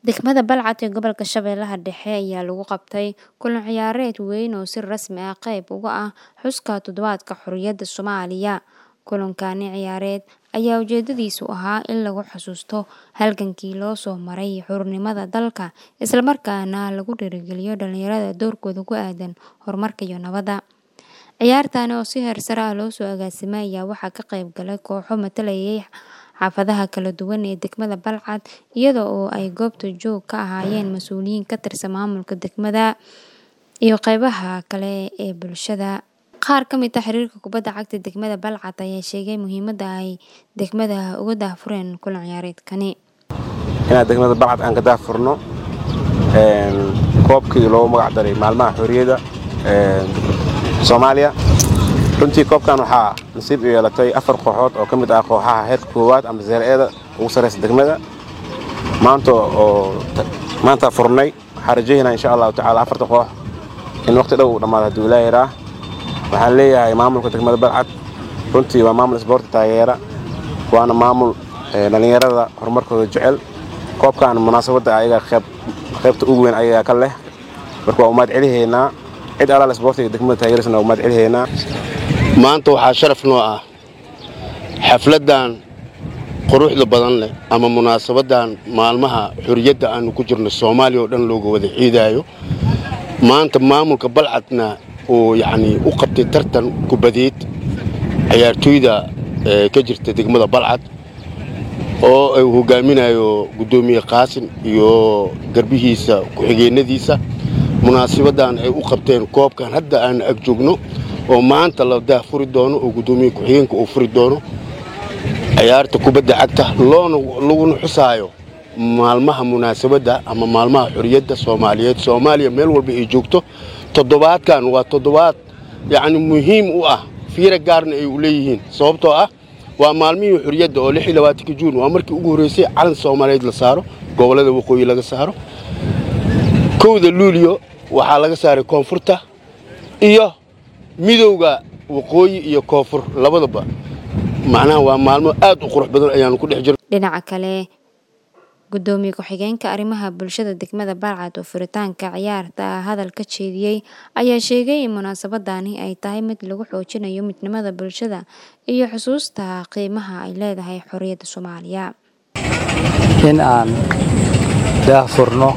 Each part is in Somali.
Degmada Balcad ee gobolka Shabeellaha Dhexe ayaa lagu qabtay kulan ciyaareed weyn oo si rasmi ah qayb uga ah xuska Toddobaadka Xorriyadda Soomaaliya. Kulankani ciyaareed ayaa ujeedadiisu ahaa in lagu xasuusto halgankii loo soo maray xornimada dalka, isla markaana lagu dhiirrigeliyo dhalinyarada doorkooda ku aaddan horumarka iyo nabadda. Ciyaartan oo si heer sare ah loo soo agaasimay ayaa waxaa ka qayb galay kooxo matalayay xaafadaha kala duwan ee degmada Balcad, iyada oo ay goobta joog ka ahaayeen mas'uuliyiin ka tirsan maamulka degmada iyo qaybaha kale ee bulshada. Qaar ka mid ah xiriirka kubadda cagta degmada Balcad ayaa sheegay muhiimadda ay degmada uga daahfureen kulan ciyaareedkani. Inaan degmada Balcad aan ka daahfurno koobkii loogu magac daray maalmaha xorriyadda Soomaaliya. runtii koobkan waxaa nasiib u yeelatay afar kooxood oo ka mid ah kooxaha heerka koowaad ama zeer-eeda ugu sarreysa degmada maanta oo maanta furnay waxaan rajaynaynaa insha allahu tacaala afarta koox in waqti dhow uu dhammaado hadduu ilaahay yaraa waxaan leeyahay maamulka degmada balcad runtii waa maamul isboorti taageera waana maamul dhallinyarada horumarkooda jecel koobkan munaasabadda ayaga qaybta ugu weyn ayagaa ka leh marka waa umaad celihaynaa cid alaal isboortiga degmada taageerisana waa umaad celihaynaa maanta waxaa sharaf noo ah xafladdan quruxda badan leh ama munaasabaddan maalmaha xorriyadda aannu ku jirno soomaaliya oo dhan looga wada ciidaayo maanta maamulka balcadna uu yacnii u qabtay tartan kubadeed ciyaartooyda ka jirta degmada balcad oo uu hogaaminayo guddoomiye qaasin iyo garbihiisa ku-xigeennadiisa munaasabaddan ay u qabteen koobkan hadda aan ag joogno oo maanta la daahfuri doono oo guddoomiye ku-xigeenka uu furi doono ciyaarta kubadda cagta loona laguna xusaayo maalmaha munaasabadda ama maalmaha xorriyadda soomaaliyeed soomaaliya meel walba ay joogto toddobaadkan waa toddobaad yacni muhiim u ah fiira gaarna ay u leeyihiin sababtoo ah waa maalmihii xorriyadda oo lix iyo labaatanka juun waa markii ugu horreysay calan soomaaliyeed la saaro gobollada waqooyi laga saaro kowda luuliyo waxaa laga saaray koonfurta iyo midowga waqooyi iyo koonfur labadaba macnaha waa maalmo aad u qurux badan ayaanu ku dhex jirno dhinaca kale guddoomiye ku-xigeenka arrimaha bulshada degmada balcad oo furitaanka ciyaarta hadal ka jeediyey ayaa sheegay in munaasabadani ay tahay mid lagu xoojinayo midnimada bulshada iyo xusuusta qiimaha ay leedahay xorriyadda soomaaliya in aan daahfurno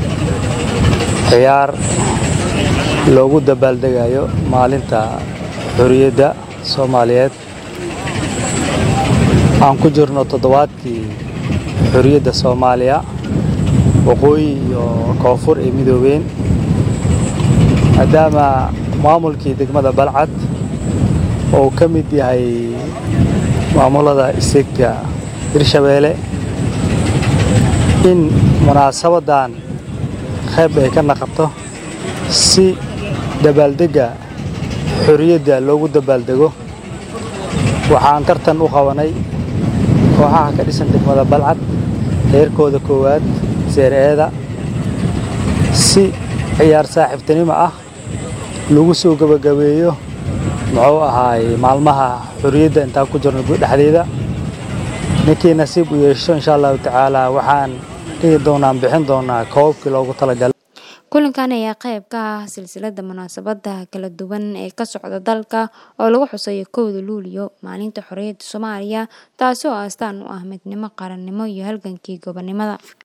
ciyaar loogu dabaaldegayo maalinta xorriyadda soomaaliyeed aan ku jirno toddobaadkii xorriyadda soomaaliya waqooyi iyo koonfur ay midoobeen maadaama maamulkii degmada balcad oo ka mid yahay maamulada isegga hirshabeelle in munaasabaddan qayb ay ka naqabto si dabaaldegga xorriyadda loogu dabaaldego waxaan tartan u qabanay kooxaha ka dhisan degmada balcad heerkooda koowaad seer-eeda si ciyaar saaxiibtinimo ah lagu soo gebagabeeyo muxuu ahaay maalmaha xorriyadda intaan ku jirno dhexdeeda ninkii nasiib u yeesho insha allahu tacaala waxaan dhigi doonaan bixin doonaa koobabkii loogu talagalay kulankan ayaa qayb ka ah silsiladda munaasabadaha kala duwan ee ka socda dalka oo lagu xusayo kowda luuliyo maalinta xorriyadda soomaaliya taasi oo astaan u ah midnimo qarannimo iyo halgankii gobonnimada